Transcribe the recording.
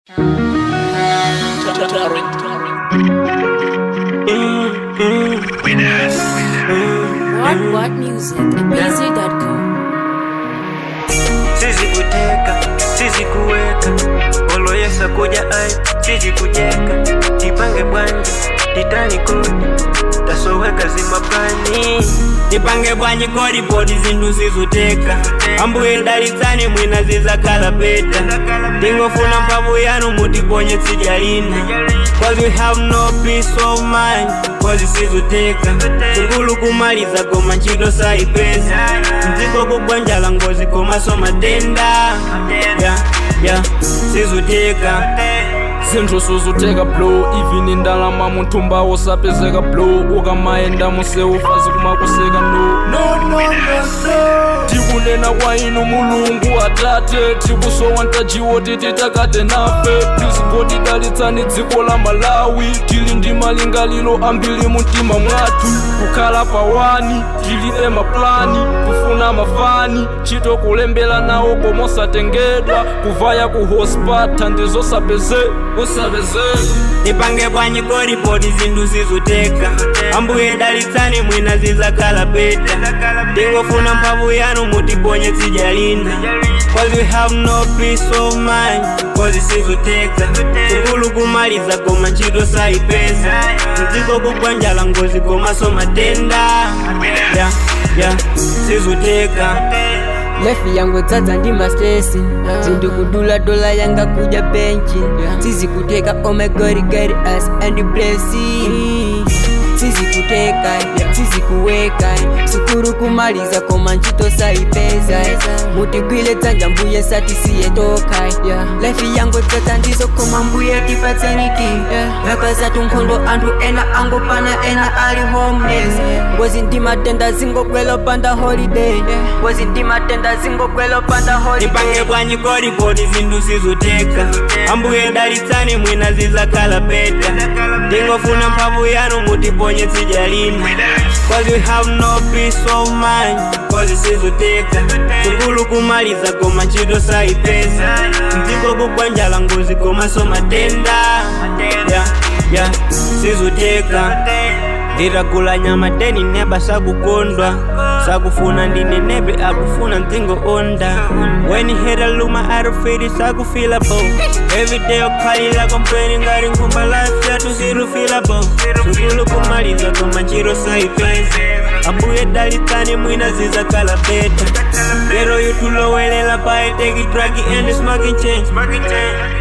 What What Music at BZ.com. sisi kuteka sisi kuweka oloyesa kuja ai sisi kujeka tipange bwanji titani kodi tasoweka zimapani tipange bwanji kodi podi zinthu zizuteka ambuye dalitsani mwina zizakhala peta tingofuna mphamvu yanu mutiponye tsidya lina cause we have no peace of mind cause sizuteka sukulu kumaliza koma ntchito sayipeza mdziko kugwanjala ngozi komaso matenda yeah, yeah, sizuteka zinthu suzuteka blo even ndalama munthumba wosapezeka blo ukamaenda museufazi kumakuseka no no no no no tikunena kwa inu mulungu atate tikusowa ntajiwo titi takate nafe please godi dalitsani dziko la malawi tili ndi malingaliro ambiri mumtima mwathu kukhala pawani tilibe maplani kufuna mafani ntchito kulembera nawo komosatengedwa kuvaya ku hospata ndizosapeze usapezeka tipange bwanji kodi podi zinthu zizuteka ambuye dalitsani mwina zizakhala peta tingofuna mphamvu yanu mutiponye tsidya lina cause we have no peace of mind cause sizuteka sukulu kumaliza koma ntchito sayipeza mdziko kugwanjala ngozi komaso matenda yeah, yeah, sizuteka lefi yangu dzadza ndi mastresi zindikudula dola yanga kuja benchi sizikuteka omegorigari as and blessing sizikuteka sizikuweka sukuru kumaliza koma ntchito sayipeza mutigwile dzanja mbuye satisiyetoka lefi yangu dzadza ndizo koma mbuye tipatseniki yakazatu nkhondo anthu ena angopana ena ali homeless ngozi ndi matenda zingogwela panda holiday ngozi ndi matenda zingogwela panda holiday tipange bwanji kodi podi zinthu zizuteka ambuye dalitsani mwina zizakhala peta tingofuna mphamvu yanu mutiponye tsidya lina cause we have no peace of mind cause sizuteka sukulu kumaliza koma ntchito sayipeza mdziko kugwanjala ngozi komaso matenda yeah, yeah, sizuteka nditagula nyama teni neba sakukondwa sakufuna ndine nebe akufuna mdzingo onda when he hit a luma arufiri sakufilable everyday okhalila kompleni ngati nkhumba life yatu zirufilable sukulu kumaliza koma ntchito sayipeza ambuye dalitsani mwina zizakhala peta lero yutulowelela paeteki dragi and smoking change